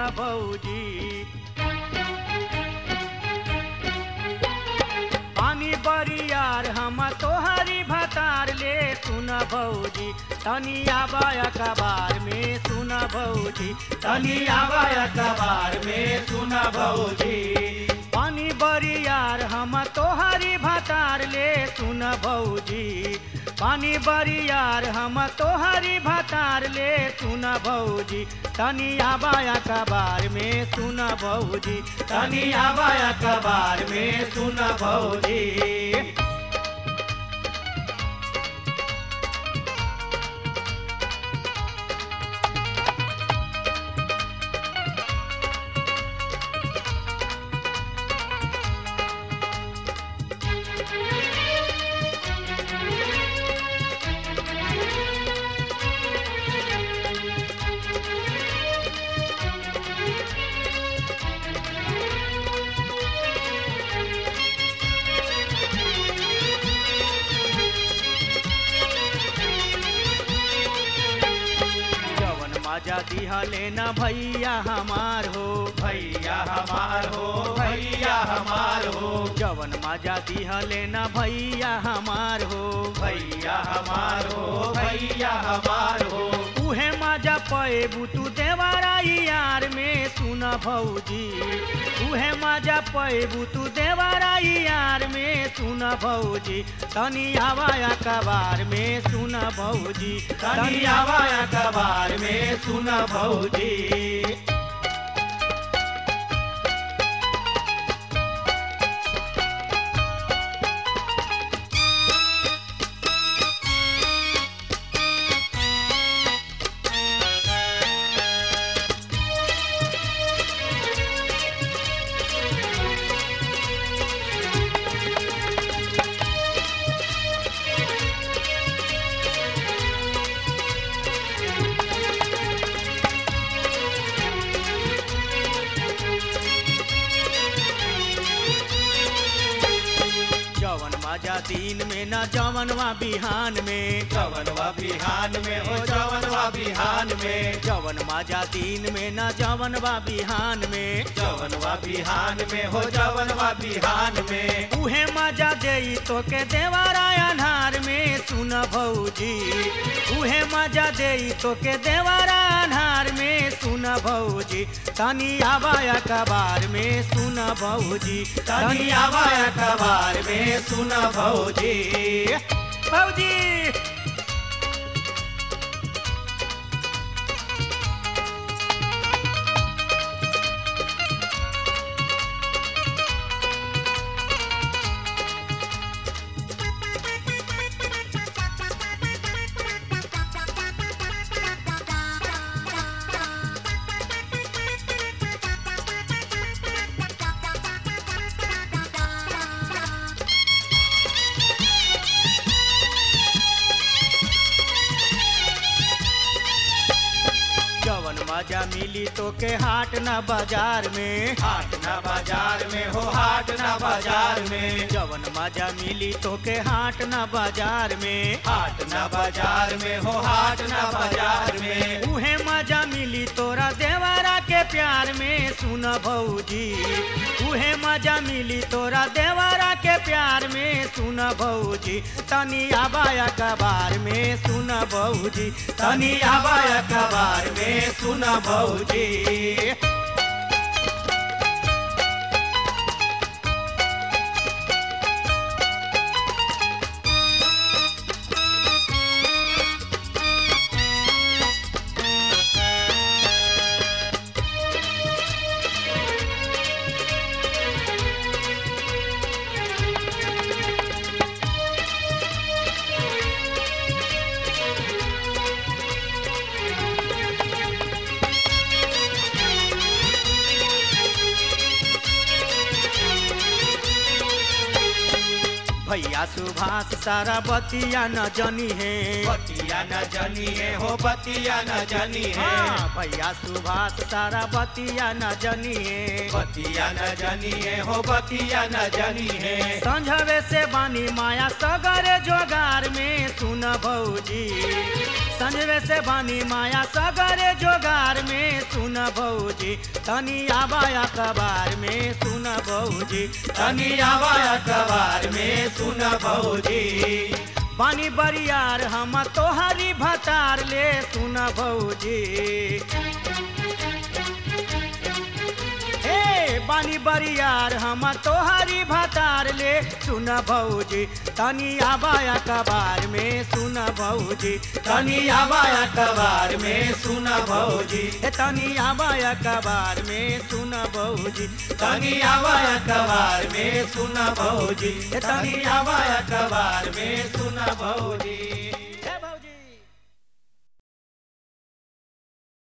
भौजी पानी बरियार हम तोहरी भतार ले सुन भौजी तनी आबाय कबार में सुन भौजी तनी आबाय कबार में सुन भौजी पानी बरियार हम तोहरी भतार ले सुन भौजी पानी बरियार हम तोहरी भतार ले सुन भौजी तनी आबाया कबार में सुन भौजी तनी आबाया कबार में सुन भौजी जवन मजा दिहले न भैया हमार हो भैया हमार हो भैया हमार हो जवन मजा दिहले न भैया हमार हो भैया हमार हो भैया हमार हो उहे मजा पेबू तू देवराई यार में सुन भौजी उहे मजा पेबू तू देवराई यार में सुन भौजी तनी आवाया कबार में सुन भौजी तनी आवाया कबार में सुन भौजी जवन मजा दिन में न जवनवा बिहान में जवनवा बिहान में हो जवनवा बिहान में जवन मजा दिन में न जवनवा बिहान में जवनवा बिहान में हो जवनवा बिहान में उहे मजा देई तो के देवारा अन्हार में सुन भौजी उहे मजा देई तो के देवारा अन्हार में सुन भौजी तनी आबाया कबार में सुन भौजी तनी आवाया कबार में सुन भौजी भौजी जवन मजा मिली तो के हाट न बाजार में हाट ना बाजार में हो हाट ना बाजार में जवन मजा मिली तो के हाट न बाजार में हाट ना बाजार में हो हाट ना बाजार में उहे मजा मिली तोरा देवरा के प्यार में सुन भौजी उहे मजा मिली तोरा देवरा के प्यार में सुन भौजी तनी आबाया कबार में सुन भौजी तनी आवाया कबार में सुन भौजी भैया सुभाष सारा बतिया न जनी है बतिया न जनी है हो बतिया न जनी है हाँ, भैया सुभाष सारा बतिया न जनी है बतिया न जनी है हो बतिया न जनी है संझवे से बानी माया सगरे जोगार में सुन भौजी संझवे से बानी माया सगरे जोगार में सुन भौजी तनी आबाया कबार में सुन भौजी तनी आवा अखबार में सुन भौजी बानी बरियार हम तोहरी भतार ले सुन भौजी हे बानी बरियार हम तोहरी भतार ले सुन भौजी तनी आबाया कबार में सुन भौजी तनी आवा अखबार में सुन भौजी हे तनी आबाया कबार में सुन भौजी तनी आवा अखबार में सुन भौजी तनी आवा अखबार में सुन भौजी